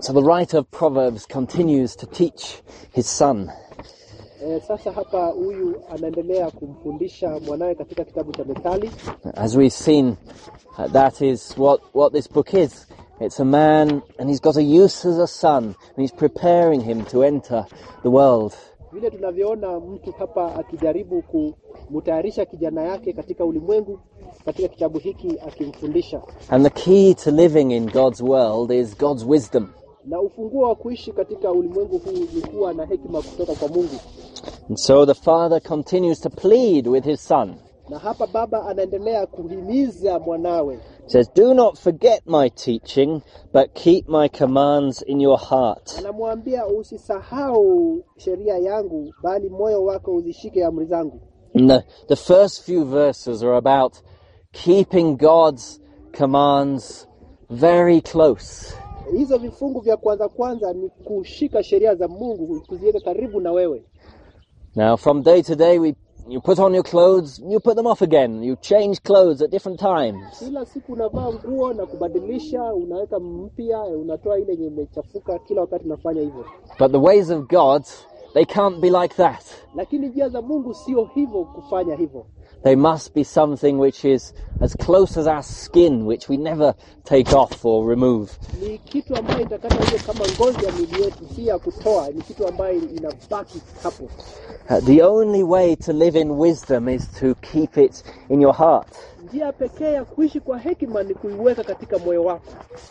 So the writer of Proverbs continues to teach his son. E, sasa hapa huyu anaendelea kumfundisha mwanawe katika kitabu cha Methali. As we've seen, uh, that is what, what this book is. It's a man and he's got a use as a son and he's preparing him to enter the world. Vile tunavyoona mtu hapa akijaribu kumtayarisha kijana yake katika ulimwengu, katika kitabu hiki akimfundisha, And the key to living in God's world is God's wisdom. na ufunguo wa kuishi katika ulimwengu huu ni kuwa na hekima kutoka kwa Mungu. And so the father continues to plead with his son. Na hapa baba anaendelea kuhimiza mwanawe, He says, Do not forget my teaching, but keep my commands in your heart. anamwambia usisahau sheria yangu, bali moyo wako uzishike amri zangu. And the, the first few verses are about keeping God's commands very close. Hizo vifungu vya kwanza kwanza ni kushika sheria za Mungu, kuziweka karibu na wewe. Now, from day to day, we you put on your clothes, you put them off again. You change clothes at different times. Kila siku unavaa nguo na kubadilisha, unaweka mpya, unatoa ile yenye imechafuka. Kila wakati unafanya hivyo, But the ways of God, they can't be like that. lakini njia za Mungu sio hivyo, kufanya hivyo. They must be something which is as close as our skin, which we never take off or remove. Ni kitu ambayo itakata hiyo kama ngozi ya mwili yetu, si ya kutoa. Ni kitu ambayo inabaki hapo. Uh, the only way to live in wisdom is to keep it in your heart. Njia pekee ya kuishi kwa hekima ni kuiweka katika moyo wako.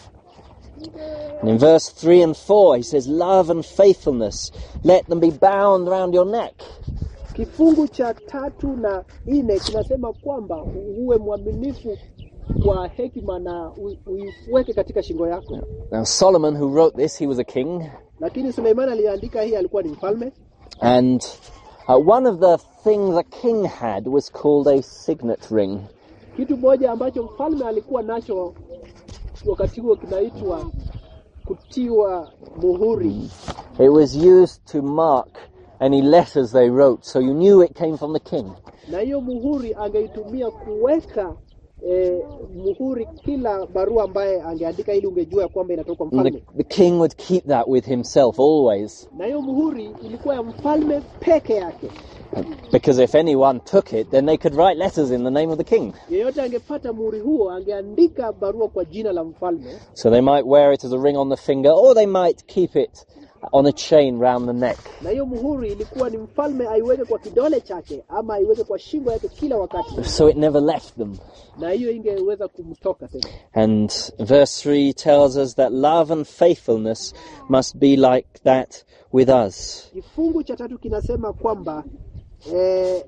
And in verse 3 and 4, he says, Love and faithfulness, let them be bound round your neck. Kifungu cha tatu na nne kinasema kwamba uwe mwaminifu kwa hekima na u- uiweke katika shingo yako. Now, Solomon, who wrote this, he was a king. Lakini Suleiman aliandika hii, alikuwa ni mfalme, And uh, one of the things a king had was called a signet ring. kitu moja ambacho mfalme alikuwa nacho wakati huo kinaitwa kutiwa muhuri. It was used to mark any letters they wrote, so you knew it came from the king. na hiyo muhuri angeitumia kuweka eh, muhuri kila barua ambaye angeandika ili ungejua ya kwamba inatoka kwa And the, mfalme. the king would keep that with himself always, Na hiyo muhuri ilikuwa ya mfalme peke yake. because if anyone took it, then they could write letters in the name of the king. Yeyote angepata muhuri huo angeandika barua kwa jina la mfalme, So they might wear it as a ring on the finger, or they might keep it on a chain round the neck. na hiyo muhuri ilikuwa ni mfalme aiweke kwa kidole chake ama aiweke kwa shingo yake kila wakati, So it never left them. na hiyo ingeweza kumtoka tena. And verse 3 tells us that love and faithfulness must be like that with us. Kifungu cha tatu kinasema kwamba eh,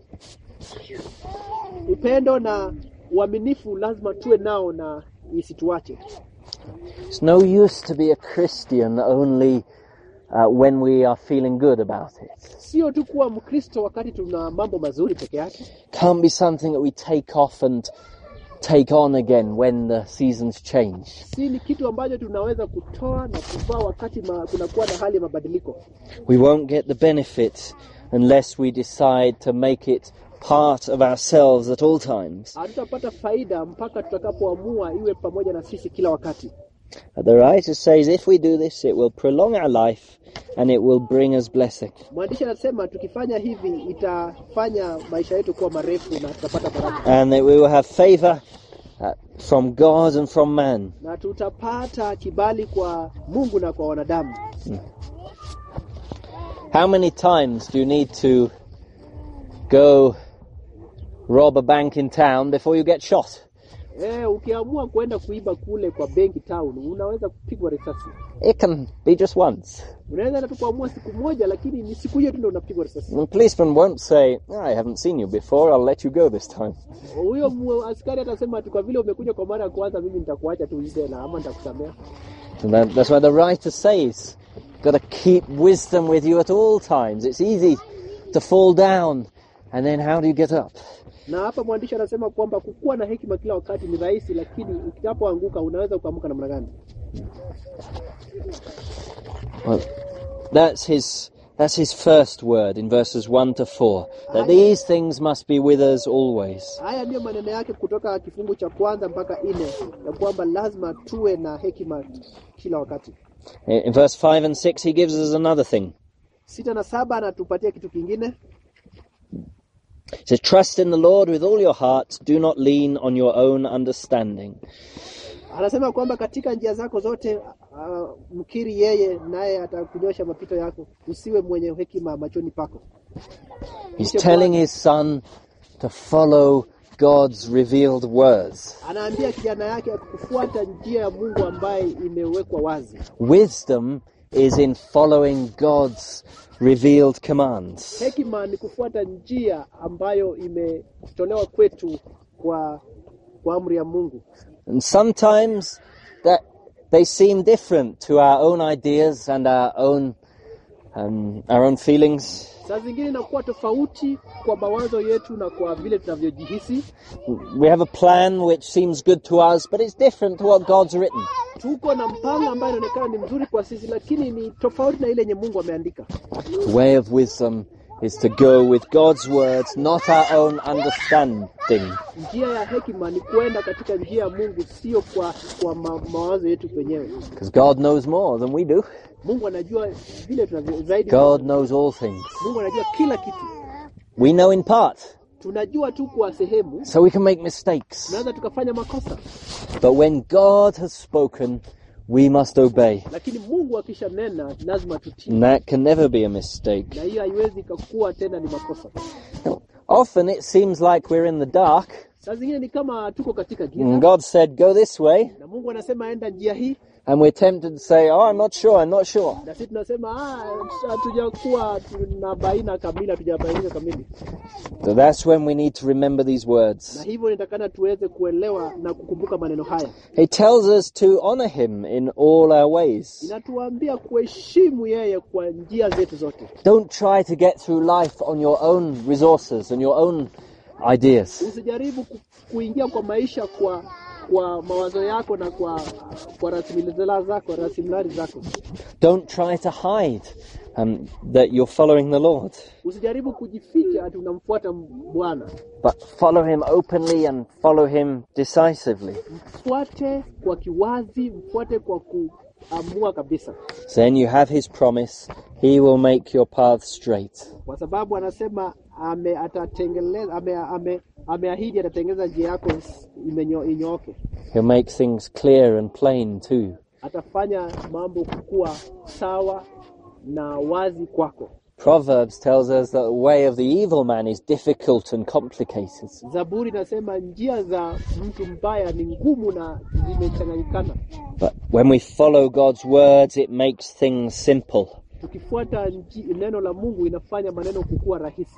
upendo na uaminifu lazima tuwe nao na isituache. It's no use to be a Christian only uh, when we are feeling good about it. Sio tu kuwa Mkristo wakati tuna mambo mazuri peke yake, Can't be something that we take off and take on again when the seasons change. si ni kitu ambacho tunaweza kutoa na kuvaa wakati ma, kunakuwa na hali ya mabadiliko. We won't get the benefit unless we decide to make it part of ourselves at all times. Hatutapata faida mpaka tutakapoamua iwe pamoja na sisi kila wakati. The writer says if we do this, it will prolong our life and it will bring us blessing. Mwandishi anasema tukifanya hivi itafanya maisha yetu kuwa marefu na tutapata baraka and that we will have favor uh, from God and from man. na tutapata kibali kwa Mungu na kwa wanadamu. How many times do you need to go rob a bank in town before you get shot? Eh, ukiamua kwenda kuiba kule kwa benki town unaweza kupigwa risasi. It can be just once. Unaweza hata tu kuamua siku moja, lakini ni siku hiyo tu ndio unapigwa risasi. The policeman won't say, I haven't seen you before, I'll let you go this time. Huyo mu- askari atasema tu kwa vile umekuja kwa mara ya kwanza, mimi nitakuacha tu uende na ama nitakusamea. And that, that's why the writer says, got to keep wisdom with you at all times. It's easy to fall down, and then how do you get up? Na hapa mwandishi anasema kwamba kukuwa na hekima kila wakati ni rahisi, lakini ukitapoanguka unaweza kuamka namna gani? Well, that's his that's his first word in verses one to four. That these things must be with us always. Haya ndiyo maneno yake kutoka kifungu cha kwanza mpaka nne ya kwamba lazima tuwe na hekima kila wakati. In in verse 5 and 6, he gives us another thing. Sita na saba anatupatia kitu kingine, He says, Trust in the Lord with all your heart. Do not lean on your own understanding. anasema kwamba katika njia zako zote uh, mkiri yeye, naye atakunyosha mapito yako. Usiwe mwenye hekima machoni pako. He's Mche telling Bwana. his son to follow God's revealed words. Anaambia kijana yake kufuata njia ya Mungu ambaye imewekwa wazi. Wisdom is in following God's revealed commands. Hekima ni kufuata njia ambayo imetolewa kwetu kwa kwa amri ya Mungu. And sometimes that they seem different to our own ideas and our own um, our own feelings. Saa zingine inakuwa tofauti kwa mawazo yetu na kwa vile tunavyojihisi. We have a plan which seems good to us, but it's different to what God's written. Tuko na mpango ambayo inaonekana ni mzuri kwa sisi, lakini ni tofauti na ile yenye Mungu ameandika. The way of wisdom is to go with God's words, not our own understanding. Njia ya hekima ni kuenda katika njia ya Mungu, sio kwa kwa ma, mawazo yetu wenyewe. Because God knows more than we do. Mungu anajua vile tunavyo zaidi. God knows all things. Mungu anajua kila kitu. We know in part, Tunajua tu kwa sehemu, so we can make mistakes. tunaweza tukafanya makosa, But when God has spoken, we must obey. lakini Mungu akishanena lazima tutii, And that can never be a mistake. na hiyo haiwezi ikakuwa tena ni makosa. Often it seems like we're in the dark, Saa zingine ni kama tuko katika and giza God said, Go this way, na Mungu anasema enda njia hii, and we're tempted to say, Oh, I'm not sure, I'm not sure. na sisi tunasema "Ah, hatujakuwa tuna baina kamili, hatujabainika kamili. So that's when we need to remember these Na words. hivyo nitakana tuweze kuelewa na kukumbuka maneno haya. He tells us to honor Him in all our ways. Inatuambia kuheshimu yeye kwa njia zetu zote. Don't try to get through life on your own resources and your own ideas. Usijaribu ku, kuingia kwa maisha kwa kwa mawazo yako na kwa kwa rasilimali zako rasilimali zako. Don't try to hide um, that you're following the Lord, Usijaribu kujificha ati unamfuata Bwana. but follow Him openly and follow Him decisively. Mfuate kwa kiwazi, mfuate kwa kuamua kabisa, Then you have His promise, He will make your path straight. kwa sababu anasema ame atatengeleza ame, ame, ameahidi atatengeneza njia yako imenyo, inyooke. He'll make things clear and plain too. Atafanya mambo kuwa sawa na wazi kwako. Proverbs tells us that the way of the evil man is difficult and complicated. Zaburi inasema njia za mtu mbaya ni ngumu na zimechanganyikana. But when we follow God's words, it makes things simple. Tukifuata nji- neno la Mungu inafanya maneno kukuwa rahisi.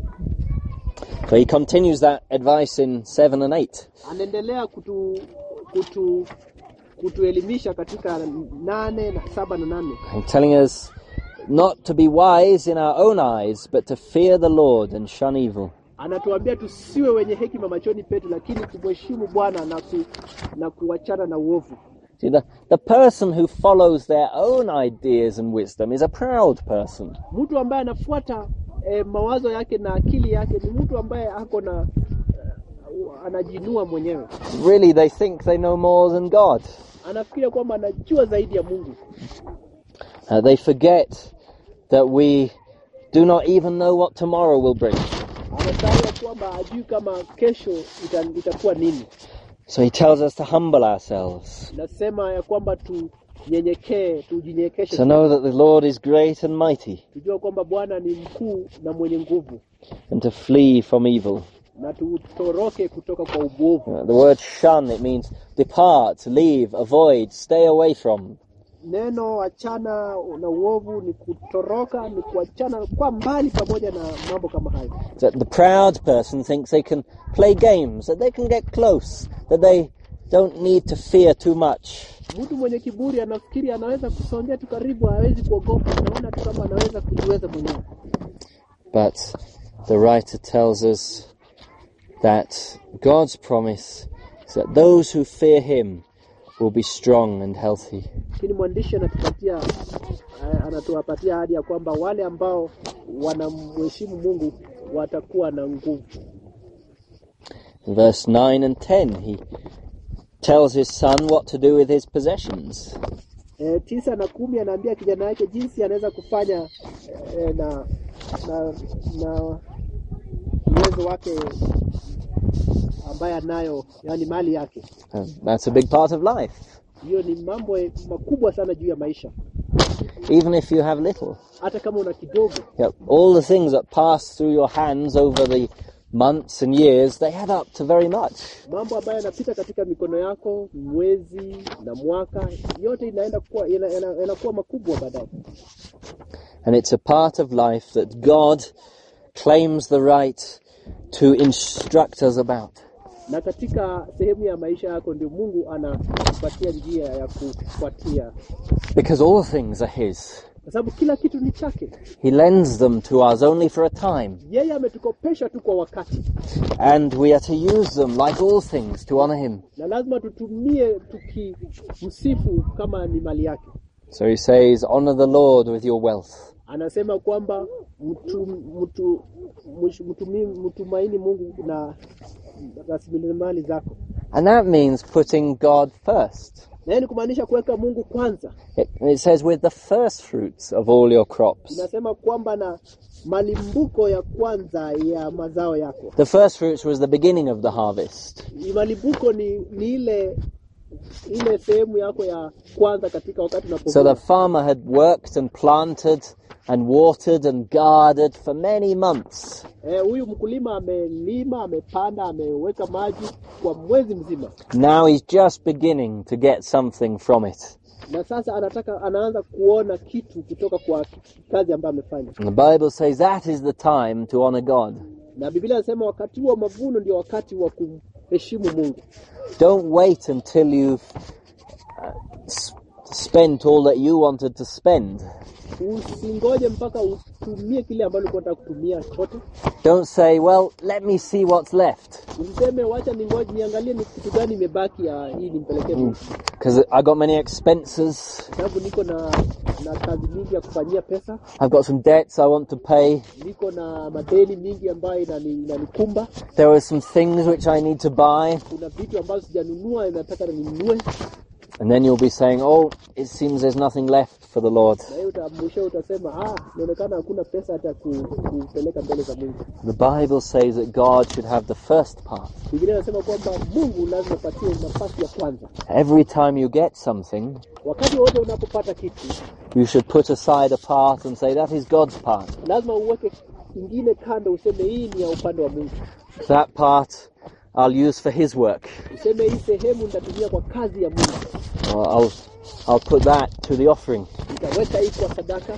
So he continues that advice in 7 and 8. Anaendelea kutu, kutu, kutuelimisha katika nane na saba na nane And telling us not to be wise in our own eyes, but to fear the Lord and shun evil. anatuambia tusiwe wenye hekima machoni petu, lakini kumheshimu Bwana na, ku, na kuachana na uovu. See, the, the person who follows their own ideas and wisdom is a proud person. Mtu ambaye anafuata eh, mawazo yake na akili yake ni mtu ambaye ako na eh, anajinua mwenyewe, Really, they think they know more than God. anafikiria kwamba anajua zaidi ya Mungu. Uh, they forget that we do not even know what tomorrow will bring. Anasahau ya kwamba hajui kama kesho ita, itakuwa nini. So he tells us to humble ourselves, Nasema ya kwamba tunyenyekee, tujinyekeshe, to know that the Lord is great and mighty, tujua kwamba Bwana ni mkuu na mwenye nguvu, and to flee from evil. na tutoroke kutoka kwa ubovu. Uh, the word shun, it means depart, leave, avoid, stay away from. Neno achana na uovu ni kutoroka, ni kuachana kwa mbali pamoja na mambo kama hayo. That the proud person thinks they can play games, that they can get close, that they don't need to fear too much. Mtu mwenye kiburi anafikiri anaweza kusongea tu karibu, hawezi kuogopa, anaona tu kama anaweza kujiweza mwenyewe. But the writer tells us that God's promise is that those who fear Him will be strong and healthy. Lakini mwandishi anatupatia eh, anatuwapatia ahadi ya kwamba wale ambao wanamheshimu Mungu watakuwa na nguvu. In verse 9 and 10, he tells his son what to do with his possessions. E, tisa na kumi anaambia kijana yake jinsi anaweza kufanya e, na na na uwezo wake ambaye anayo, yani mali yake. Um, that's a big part of life. Hiyo ni mambo makubwa sana juu ya maisha, Even if you have little. hata kama una kidogo. You know, all the things that pass through your hands over the months and years, they add up to very much. Mambo ambayo yanapita katika mikono yako mwezi na mwaka, yote inaenda kuwa ina- ina- yanakuwa makubwa baadaye. And it's a part of life that God claims the right to instruct us about. Na katika sehemu ya maisha yako ndio Mungu anakupatia njia ya kufuatia, Because all things are His. kwa sababu kila kitu ni chake. He lends them to us only for a time. Yeye ametukopesha tu kwa wakati, And we are to use them, like all things, to honor Him. na lazima tutumie tukimsifu kama ni mali yake. So He says, honor the Lord with your wealth. Anasema kwamba mtu, mtu, mtu, mtumi- mtumaini Mungu na rasilimali zako, And that means putting God first. na hiyo ni kumaanisha kuweka Mungu kwanza. It, it says, with the first fruits of all your crops. Inasema kwamba na malimbuko ya kwanza ya mazao yako. The first fruits was the beginning of the harvest. Malimbuko ni, ni ile ile sehemu yako ya kwanza katika wakati So unapovuna. the farmer had worked and planted and watered and guarded for many months. Eh, huyu mkulima amelima, amepanda, ameweka maji kwa mwezi mzima, Now he's just beginning to get something from it. na sasa anataka anaanza kuona kitu kutoka kwa kazi ambayo amefanya. And the Bible says that is the time to honor God. Na Biblia inasema wakati wa mavuno ndio wakati wa kumheshimu Mungu. Don't wait until you've uh, s- spent all that you wanted to spend. Usingoje mpaka utumie kile ambacho ulikuwa unataka kutumia chote. Don't say, well, let me see what's left. Usiseme wacha ningoje niangalie ni kitu gani imebaki ya hii nimpelekee Mungu. Because I got many expenses. sababu niko na na kazi mingi ya kufanyia pesa, I've got some debts I want to pay. niko na madeni mingi ambayo inani- inanikumba. There are some things which I need to buy. Kuna vitu ambazo sijanunua, nataka ninunue, And then you'll be saying, oh, it seems there's nothing left for the Lord. na hiyo uta- mwisho utasema ah, inaonekana hakuna pesa hata ku- kupeleka mbele za Mungu. The Bible says that God should have the first part. Biblia inasema kwamba Mungu lazima apatie nafasi ya kwanza. Every time you get something, Wakati wote unapopata kitu, you should put aside a part and say, that is God's part. lazima uweke ingine kando, useme hii ni ya upande wa Mungu, That part I'll use for His work. useme hii sehemu nitatumia kwa kazi ya Mungu, Or I'll, I'll put that to the offering. nitaweka hii kwa sadaka,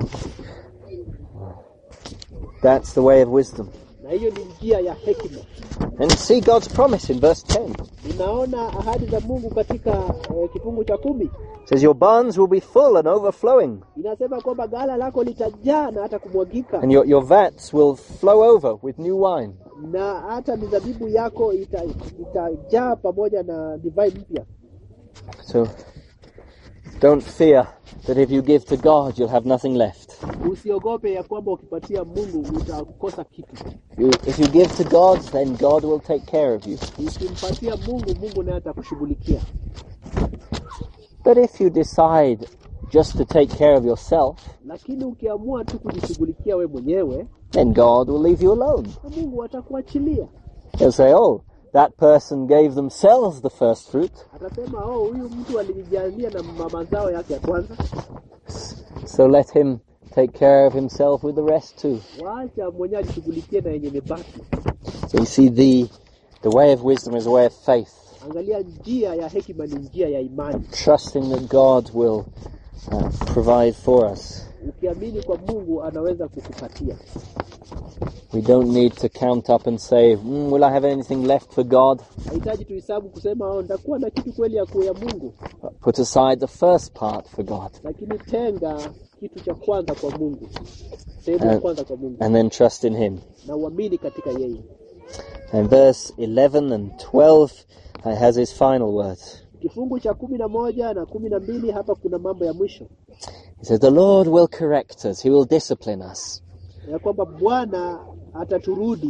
That's the way of wisdom. na hiyo ni njia ya hekima. And see God's promise in verse 10. Unaona ahadi za Mungu katika eh, kifungu cha kumi It says, Your barns will be full and overflowing, inasema kwamba ghala lako litajaa na hata kumwagika, and your, your vats will flow over with new wine. na hata mizabibu yako ita- itajaa pamoja na divai mpya. So don't fear that if you give to God, you'll have nothing left. Usiogope ya kwamba ukipatia Mungu utakosa kitu. You, if you give to God, then God will take care of you. Ukimpatia Mungu, Mungu naye atakushughulikia. But if you decide just to take care of yourself, Lakini ukiamua tu kujishughulikia we mwenyewe, then God will leave you alone. na Mungu atakuachilia. He'll say, Oh, that person gave themselves the first fruit, Atasema oh, huyu mtu alijijalia na ma- mazao yake ya kwanza, so let him take care of himself with the rest too. waacha mwenyewe ajishughulikie na yenye mebaki. So you see, the, the way of wisdom is a way of faith, Angalia, njia ya hekima ni njia ya imani. trusting that God will uh, provide for us. Ukiamini kwa Mungu anaweza kukupatia. We don't need to count up and say, mm, Will I have anything left for God? Hahitaji tuhesabu kusema oh, nitakuwa na kitu kweli ya kuya Mungu, But put aside the first part for God, lakini tenga kitu cha kwanza kwa Mungu, sehemu ya Eh. kwanza kwa Mungu, and then trust in Him. na uamini katika yeye. And verse 11 and 12 uh, has his final words. Kifungu cha kumi na moja na kumi na mbili hapa kuna mambo ya mwisho He says, The Lord will correct us, He will discipline us. ya kwamba Bwana ataturudi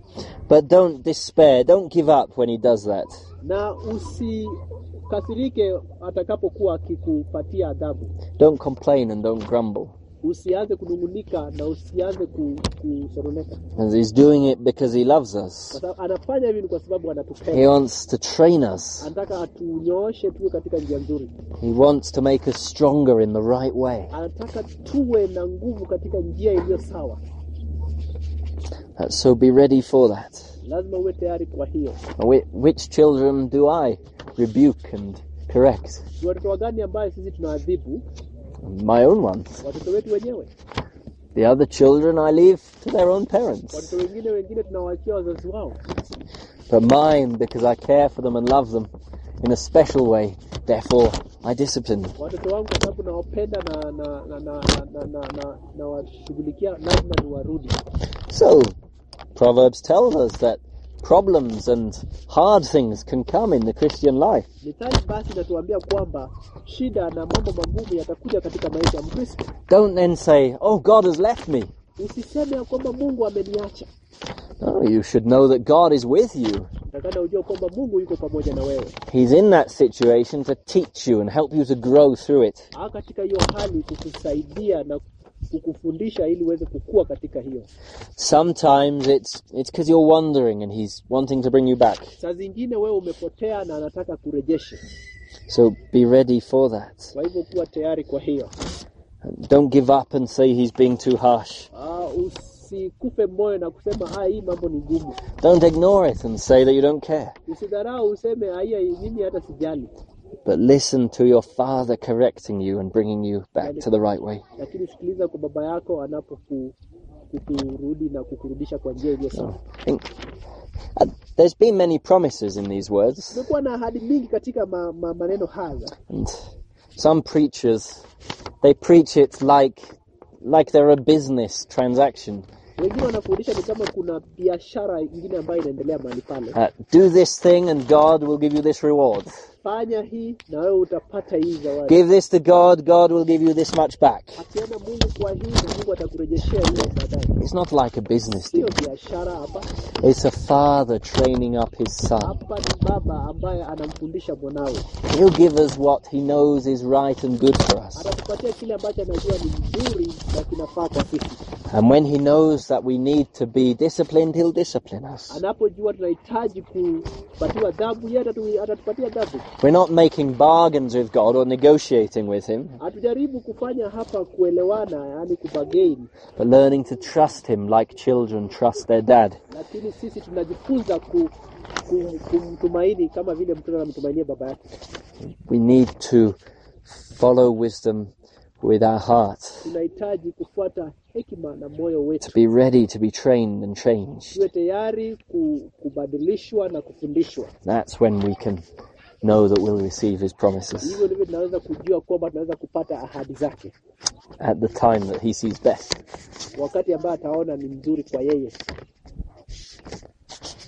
But don't despair, don't give up when he does that. na usikasirike atakapokuwa akikupatia adhabu. Don't complain and don't grumble. Usianze kunung'unika na usianze ku- kusononeka, And he's doing it because he loves kwa us. sababu anafanya hivi ni kwa sababu He anatupenda, wants to train us. anataka atunyooshe tuwe katika njia nzuri, He wants to make us stronger in the right way. anataka tuwe na nguvu katika njia iliyo sawa. Uh, So be ready for that. Lazima uwe tayari kwa hiyo. Whi- Which children do I rebuke and correct? Ni watoto wagani ambaye sisi tunaadhibu? My own ones. Watoto wetu wenyewe. The other children I leave to their own parents. Watoto wengine wengine tunawaachia wazazi wao, But mine, because I care for them and love them in a special way, therefore I discipline them. watoto wangu kwa sababu nawapenda na na na na na na, na, na washughulikia, lazima niwarudi. So, Proverbs tells us that problems and hard things can come in the Christian life. Mithali basi inatuambia kwamba shida na mambo magumu yatakuja katika maisha ya Mkristo. Don't then say, Oh, God has left me. Usiseme ya kwamba Mungu ameniacha. No, you should know that God is with you. Takana ujue kwamba Mungu yuko pamoja na wewe. He's in that situation to teach you and help you to grow through it. Aa, katika hiyo hali kukusaidia na kukufundisha ili uweze kukua katika hiyo. Sometimes it's it's because you're wandering and He's wanting to bring you back. Saa zingine wewe umepotea na anataka kurejesha, So be ready for that. kwa hivyo kuwa tayari kwa hiyo. Don't give up and say He's being too harsh. Aa, usikufe moyo na kusema ah, hii mambo ni ngumu. Don't ignore it and say that you don't care. Usidharau useme haya, mimi hata sijali, But listen to your Father correcting you and bringing you back to the right way. lakini sikiliza kwa baba yako anapoku kukurudi na kukurudisha kwa njia iliyo sawa. I think uh, there's been many promises in these words, Kumekuwa na ahadi mingi katika ma, ma, maneno haya, and some preachers they preach it like like they're a business transaction. wengine wanafundisha ni kama kuna biashara ingine ambayo inaendelea mahali pale. Uh, do this thing and God will give you this reward. Fanya hii na wewe utapata hii zawadi. Give this to God, God will give you this much back. Akiona Mungu kwa hii na Mungu atakurejeshea hiyo baadaye. It's not like a business Sio deal. biashara hapa, It's a father training up his son. hapa ni baba ambaye anamfundisha mwanawe, He'll give us what he knows is right and good for us. atatupatia kile ambacho anajua ni mzuri na kinafaa kwa sisi. And when he knows that we need to be disciplined, he'll discipline us. Anapojua tunahitaji kupatiwa adhabu, yeye atatu- atatupatia adhabu. We're not making bargains with God or negotiating with him, Hatujaribu kufanya hapa kuelewana, yaani kubagain, but learning to trust him like children trust their dad. lakini sisi tunajifunza ku, ku, kumtumaini kama vile mtoto anamtumainia baba yake. We need to follow wisdom with our heart, Tunahitaji kufuata hekima na moyo wetu, to be ready to be trained and changed. tuwe tayari ku, kubadilishwa na kufundishwa. That's when we can know that we'll receive his promises Hivyo ndivyo tunaweza kujua kwamba tunaweza kupata ahadi zake at the time that he sees best. wakati ambaye ataona ni mzuri kwa yeye.